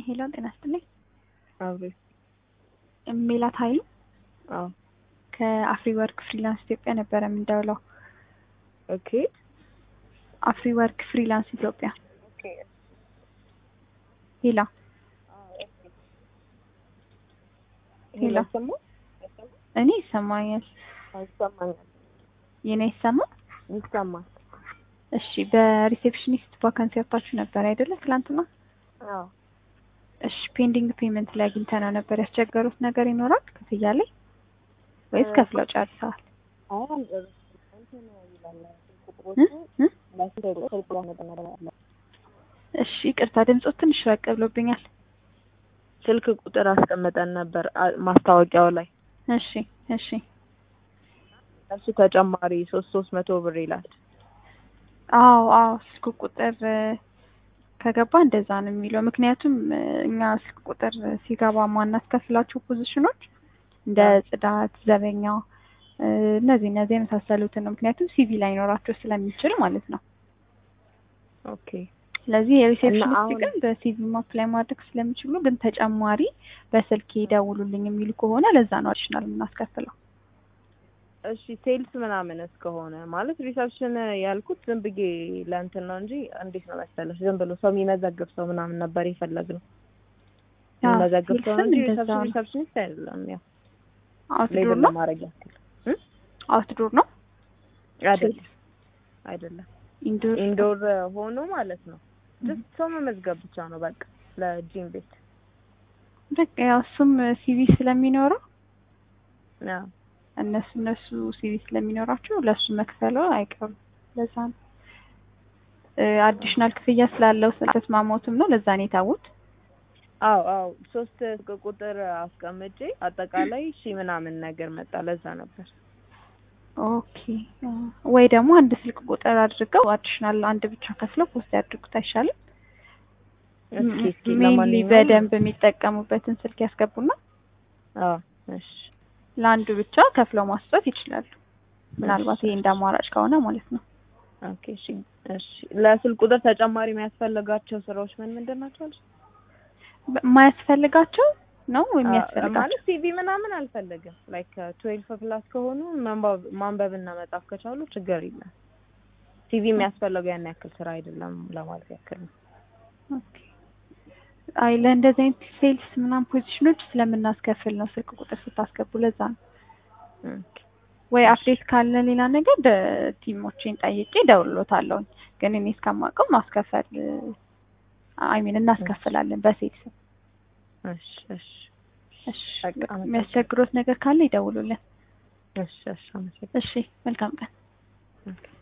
ሄሎ ጤና ይስጥልኝ። አብሬ ሜላት ኃይሉ አዎ ከአፍሪ ወርክ ፍሪላንስ ኢትዮጵያ ነበረ የምንደውለው። ኦኬ አፍሪ ወርክ ፍሪላንስ ኢትዮጵያ ኦኬ ሄላ ሄሎ ይሰማ እኔ ይሰማኛል። ይሰማኛል የኔ ይሰማ? ይሰማል እሺ በሪሴፕሽኒስት ቫካንሲ ወጥታችሁ ነበር አይደለ ትላንትና? አዎ እሺ ፔንዲንግ ፔመንት ላይ አግኝተነው ነበር። ያስቸገሩት ነገር ይኖራል ክፍያ ላይ ወይስ ከፍለው ጨርሰዋል? አሁን እ? እ? እሺ ይቅርታ ድምፆ ትንሽ ራቅ ብሎብኛል። ስልክ ቁጥር አስቀምጠን ነበር አ- ማስታወቂያው ላይ እሺ እሺ እሱ ተጨማሪ ሶስት ሶስት መቶ ብር ይላል። አዎ አዎ ስልክ ቁጥር እ፣ ከገባ እንደዛ ነው የሚለው። ምክንያቱም እ፣ እኛ ስልክ ቁጥር ሲገባ ማናስከፍላቸው ፖዚሽኖች እንደ ጽዳት፣ ዘበኛ እ፣ እነዚህ እነዚህ የመሳሰሉትን ነው። ምክንያቱም ሲቪ ላይኖራቸው ስለሚችል ማለት ነው። ኦኬ ስለዚህ የሪሴፕሽኒስት አሁን- ግን በሲቪ አፕላይ ማድረግ ስለሚችሉ ግን ተጨማሪ በስልክ ይደውሉልኝ የሚሉ ከሆነ ለዛ ነው አዲሽናል የምናስከፍለው። እሺ ሴልስ ምናምን እስከሆነ ማለት ሪሰፕሽን ያልኩት ዝም ብዬ ለእንትን ነው እንጂ እንዴት ነው መሰለሽ ዝም ብሎ ሰው የሚመዘግብ ሰው ምናምን ነበር የፈለግነው አዎ፣ የሚመዘግብ ሰው ነው እንጂ ሴልስም እንደዛ ሪሰፕሽን ነው። ሪሰፕሽኒስት አይደለም። ያው አውትዶር ሌብል ነው ለማድረግ ያክል አውትዶር ነው አይደለም አይደለም ኢንዶር ኢንዶር ሆኖ ማለት ነው። ጀስት ሰው መመዝገብ ብቻ ነው በቃ ለጂም ቤት በቃ ያው እሱም ሲቪ ስለሚኖረው አዎ እነሱ እነሱ ሲቪ ስለሚኖራቸው ለእሱ መክፈለው አይቀሩም። ለዛ ነው አዲሽናል ክፍያ ስላለው ስለተስማሞትም ነው ለዛ ነው የታወት። አዎ አዎ ሶስት ቁጥር አስቀምጬ አጠቃላይ ሺ ምናምን ነገር መጣ። ለዛ ነበር ኦኬ ወይ ደግሞ አንድ ስልክ ቁጥር አድርገው አዲሽናል አንድ ብቻ ከፍለው ፖስት ያድርጉት አይሻልም? እስኪ እስኪ ሜንሊ ለማንኛውም በደንብ የሚጠቀሙበትን ስልክ ያስገቡና አዎ እሺ ለአንዱ ብቻ ከፍለው ማስጠት ይችላሉ። ምናልባት ይሄ እንደ አማራጭ ከሆነ ማለት ነው። ኦኬ እሺ እሺ ለስልክ ቁጥር ተጨማሪ የሚያስፈልጋቸው ስራዎች ምን ምንድን ናቸው አልሽ? በ- የማያስፈልጋቸው ነው አዎ፣ የሚያስፈልጋቸው ማለት ሲቪ ምናምን አልፈልግም። ላይክ ትዌልፍ ፕላስ ከሆኑ መንባብ ማንበብና መጻፍ ከቻሉ ችግር የለም። ሲቪ የሚያስፈልገው ያን ያክል ስራ አይደለም ለማለት ያክል ነው። ኦኬ። አይ ለእንደዚህ አይነት ሴልስ ምናምን ፖዚሽኖች ስለምናስከፍል ነው ስልክ ቁጥር ስታስገቡ፣ ለዛ ነው። ኦኬ ወይ አፕዴት ካለ ሌላ ነገር ቲሞቼን ጠይቄ እደውልሎታለሁ። ግን እኔ እስከማውቀው ማስከፈል አይ ሚን እናስከፍላለን በሴልስ። እሺ እሺ እሺ በቃ አመሰግናለሁ። የሚያስቸግሮት ነገር ካለ ይደውሉልን። እሺ እሺ አመሰግናለሁ። እሺ መልካም ቀን። ኦኬ